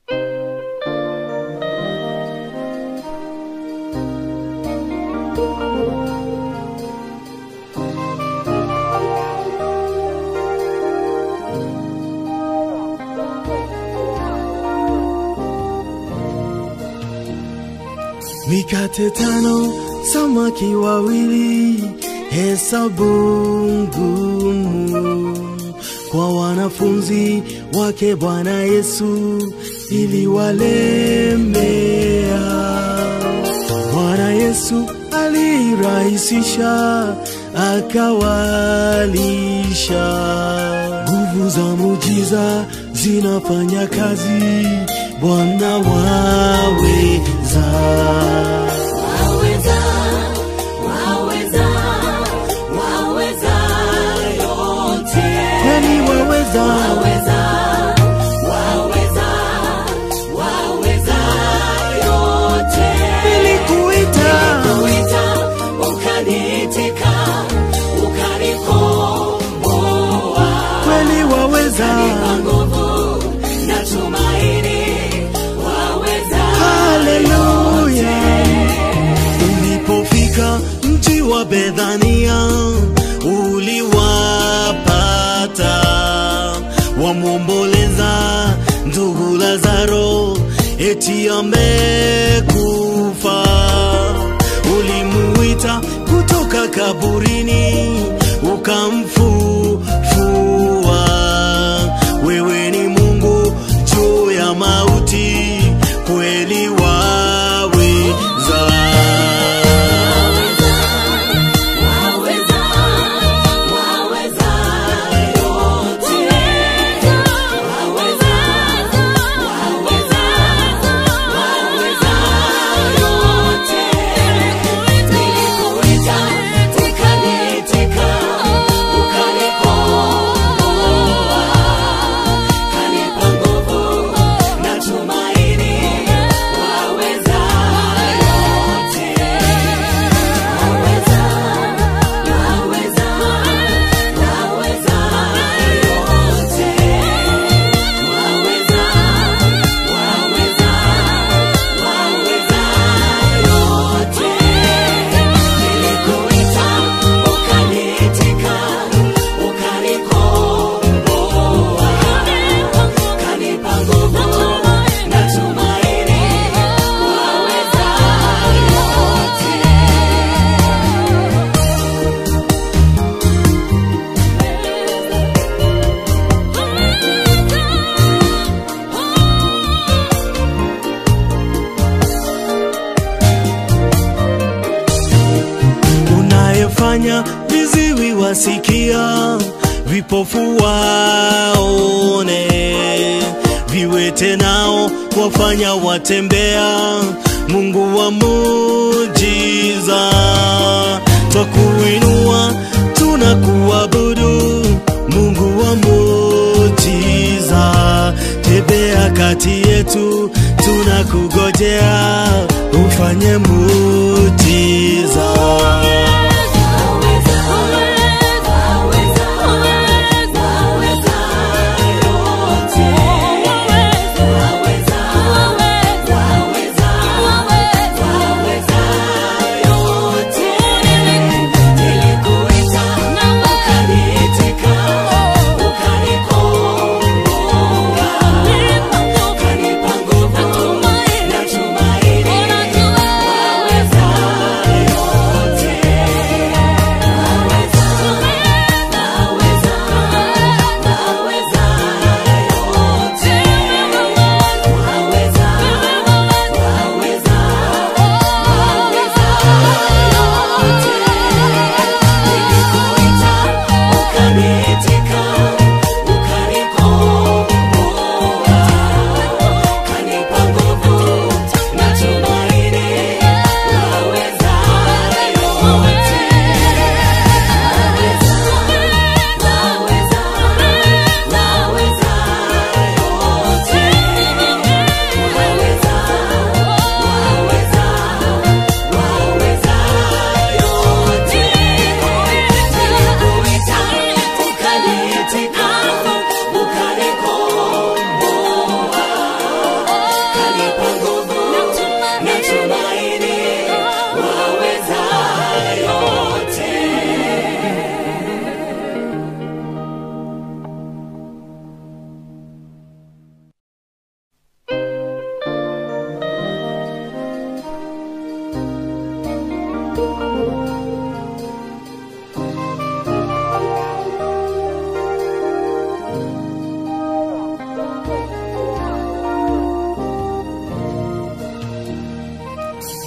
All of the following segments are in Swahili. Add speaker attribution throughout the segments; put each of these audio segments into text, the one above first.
Speaker 1: Mikate tano, samaki wawili, hesabu ngumu kwa wanafunzi wake Bwana Yesu iliwalemea. Bwana Yesu alirahisisha, akawalisha. Nguvu za mujiza zinafanya kazi, Bwana waweza.
Speaker 2: Waweza, waweza, waweza yote.
Speaker 1: Kweli waweza,
Speaker 2: Waweza, waweza, waweza yote.
Speaker 1: nilikuita
Speaker 2: Kuita, ukaniitika, ukanikomboa.
Speaker 1: kweli waweza.
Speaker 2: Kwa nguvu na tumaini, waweza
Speaker 1: Haleluya. Ulipofika mji wa Bethania, uliwapata wamwomboleza ndugu Lazaro, eti amekufa. Ulimuita kutoka kaburini, ukamfufua. Wewe ni Mungu juu ya mauti, kweli waweza.
Speaker 2: Waweza, waweza yote. Waweza, waweza, waweza yote. Nilikuita, ukaniitika, ukanikomboa. Kanipa nguvu na tumaini, waweza yote. Waweza, waweza, waweza yote. Waweza, waweza, waweza yote. Nilikuita, ukaniitika, ukanikomboa. Kanipa nguvu na tumaini, waweza yote.
Speaker 1: unayefanya viziwi wasikia, vipofu waone, viwete nao wafanya watembea. Mungu wa mujiza, twakuinua tunakuabudu. Mungu wa mujiza, tembea kati yetu, tunakugojea ufanye mujiza.
Speaker 2: Waweza, waweza, waweza, waweza yote. Waweza, waweza, waweza yote. Nilikuita, ukaniitika, ukanikomboa. Kanipa nguvu na tumaini, waweza yote.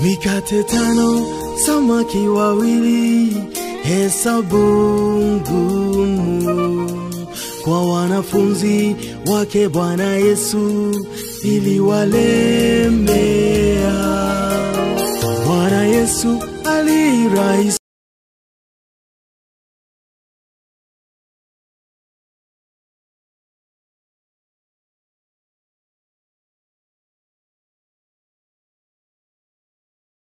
Speaker 1: mikate tano, samaki wawili, hesabu ngumu kwa wanafunzi wake Bwana Yesu iliwalemea. Bwana Yesu alirahisi